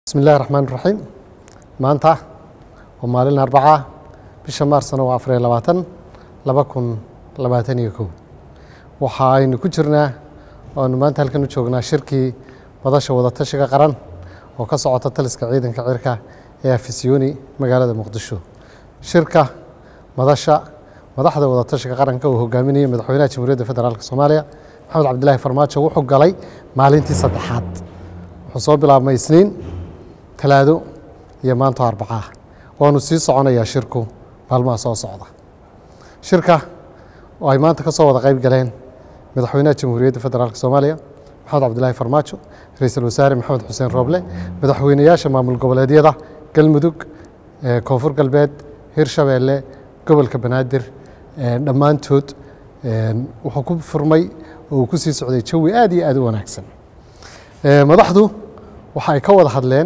bismi illahi raxmaan raxiim maanta waa maalin arbaca bisha maarsna waa afariyo labaatan laba kun labaatan iyo kow waxa aynu ku jirnaa oanu maanta halkan u joognaa shirkii madasha wadatashiga qaran oo ka socota taliska ciidanka cirka ee afisyooni magaalada muqdisho shirka madasha madaxda wadatashiga qaranka uu hogaaminayay madaxweynaha jamhuuriyadda federaalk soomaaliya maxamed cabdilaahi farmaajo wuxuu galay maalintii saddexaad wuxuu soo bilaabmay isniin talaado iyo maanto arbacaa waanu sii soconayaa shirku maalmaha soo socda shirka oo ay maanta ka soo wada qayb galeen madaxweynaha jamhuuriyadda federaalk soomaaliya maxamed cabdilaahi farmaajo ra-iisul wasaare maxamed xuseen rooble madaxweynayaasha maamul goboleedyada galmudug koonfur galbeed hirshabeelle gobolka banaadir dhammaantood wuxuu ku furmay oo uu ku sii socday jawi aad iyo aad u wanaagsan madaxdu waxa ay ka wada hadleen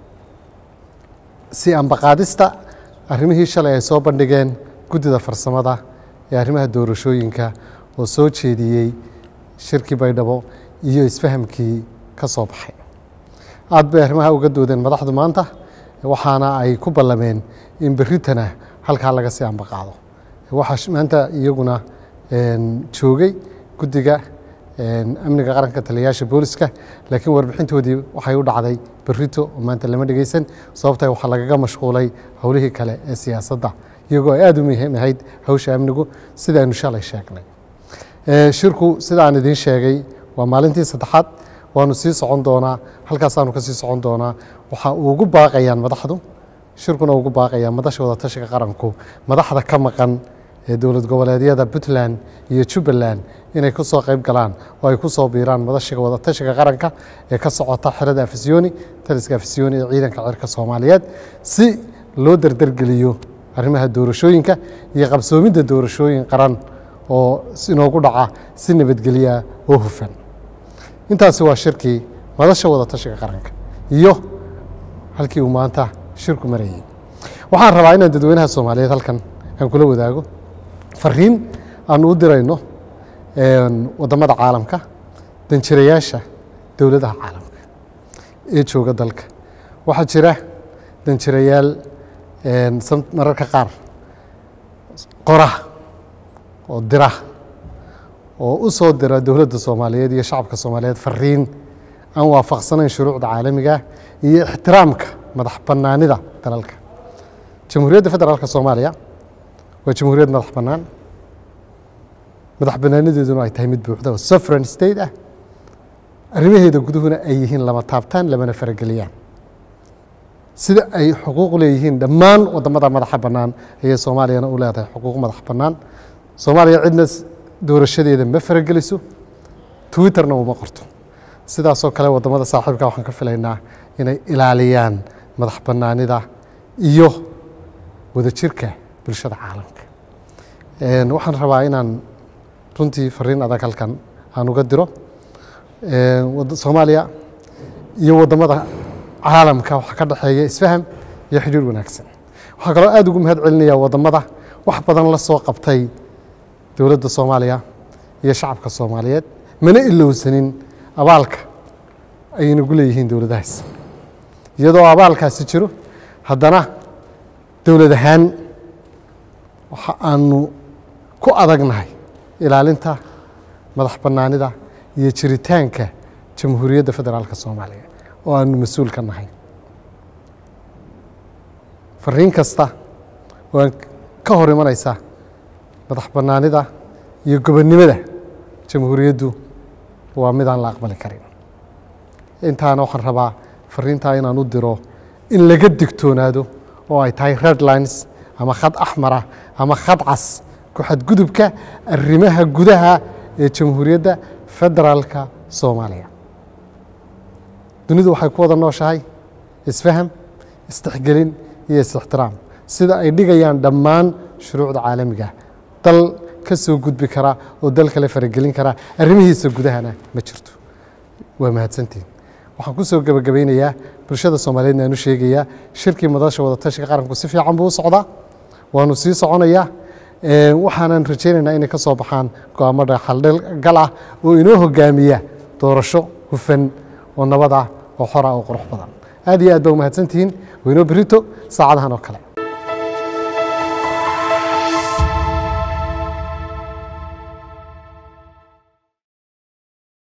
si ambaqaadista arrimihii shalay ay soo bandhigeen guddida farsamada ee arrimaha doorashooyinka oo soo jeediyey shirkii baydhabo iyo isfahamkii ka soo baxay aad bay arrimaha uga doodeen madaxdu maanta waxaana ay ku ballameen in berritana halkaa laga sii ambaqaado waxaa maanta iyaguna joogay guddiga amniga qaranka taliyayaasha booliska laakiin warbixintoodii waxay u dhacday berrito oo maanta lama dhegeysan sababta waxaa lagaga mashquulay howlihii kale ee siyaasadda iyagoo ay aada u muhiim ahayd hawsha amnigu sidaanu shalay sheegnay shirku sida aan idiin sheegay waa maalintii saddexaad waanu sii socon doonaa halkaasaanu ka sii socon doonaa waxa ugu baaqayaan madaxdu shirkuna ugu baaqayaa madasha wadatashiga qaranku madaxda ka maqan ee dowlad goboleedyada puntland iyo jubbaland inay ku soo qayb galaan oo ay ku soo biiraan madashiga wadatashiga qaranka ee ka socota xerada afisyooni taliska afisyooni ee ciidanka cirka soomaaliyeed si loo derdergeliyo arrimaha doorashooyinka iyo qabsoomidda doorashooyin qaran oo inoogu dhaca si nabadgelya oo hufan intaasi waa shirkii madasha wadatashiga qaranka iyo halkii uu maanta shirku marayay waxaan rabaa inaan dadweynaha soomaaliyeed halkan aan kula wadaago fariin aanu u dirayno waddamada caalamka danjirayaasha dowladaha caalamka ee jooga dalka waxaa jira danjirayaal mararka qaar qora oo dira oo u soo dira dowladda soomaaliyeed iyo shacabka soomaaliyeed fariin aan waafaqsanayn shuruucda caalamiga iyo ixtiraamka madax bannaanida dalalka jamhuuriyadda federaalk soomaaliya waa jamhuuriyad madax bannaan madax bannaanideeduna ay tahay mid buuxda oo sovereign state ah arrimaheeda guduhuna ay yihiin lama taabtaan lamana farageliyaan sida ay xuquuq leeyihiin dhammaan waddamada madaxa bannaan ayay soomaaliyana u leedahay xuquuq madax bannaan soomaaliya cidna doorashadeeda ma farageliso twitterna uma qorto sidaasoo kale waddamada saaxiibka waxaan ka filaynaa inay ilaaliyaan madax bannaanida iyo wadajirka bulshada caalamka waxaan rabaa inaan runtii fariin adag halkan aan uga diro soomaaliya iyo waddamada caalamka waxaa ka dhexeeya isfaham iyo xidhiir wanaagsan waxaa kaloo aada ugu mahad celinaya waddamada wax badan la soo qabtay dowladda soomaaliya iyo shacabka soomaaliyeed mana ilowsanin abaalka ay inagu leeyihiin dowladahaas iyadoo abaalkaasi jiro haddana dowlad ahaan waxa aanu ku adagnahay ilaalinta madax bannaanida iyo jiritaanka jamhuuriyadda federaalka soomaaliya oo aanu mas-uul ka nahay fariin kasta oo ka hor imanaysa madax bannaanida iyo gobonnimada jamhuuriyaddu waa midaan la aqbali karin intaana waxaan rabaa fariintaa inaan u diro in laga digtoonaado oo ay tahay redlines ama khad axmara ama khad cas ku xadgudubka arrimaha gudaha ee jamhuuriyadda federaalka soomaaliya dunidu waxay ku wada nooshahay isfaham istixgelin iyo is-ixtiraam sida ay dhigayaan dhammaan shuruucda caalamiga dal ka soo gudbi kara oo dal kale faragelin kara arrimihiisa gudahana ma jirto waa mahadsantiin waxaan ku soo gebagabaynayaa bulshada soomaaliyeedna aan u sheegayaa shirkii madasha wadatashiga qaranku si fiican buu u socdaa waanu sii soconayaa waxaanan rajaynaynaa inay ka soo baxaan go-aamo dhexaldhgal ah oo inoo hogaamiya doorasho hufan oo nabad ah oo xora oo qurux badan aad iyo aad baa umahadsantihiin waynoo berito saacadahan oo kale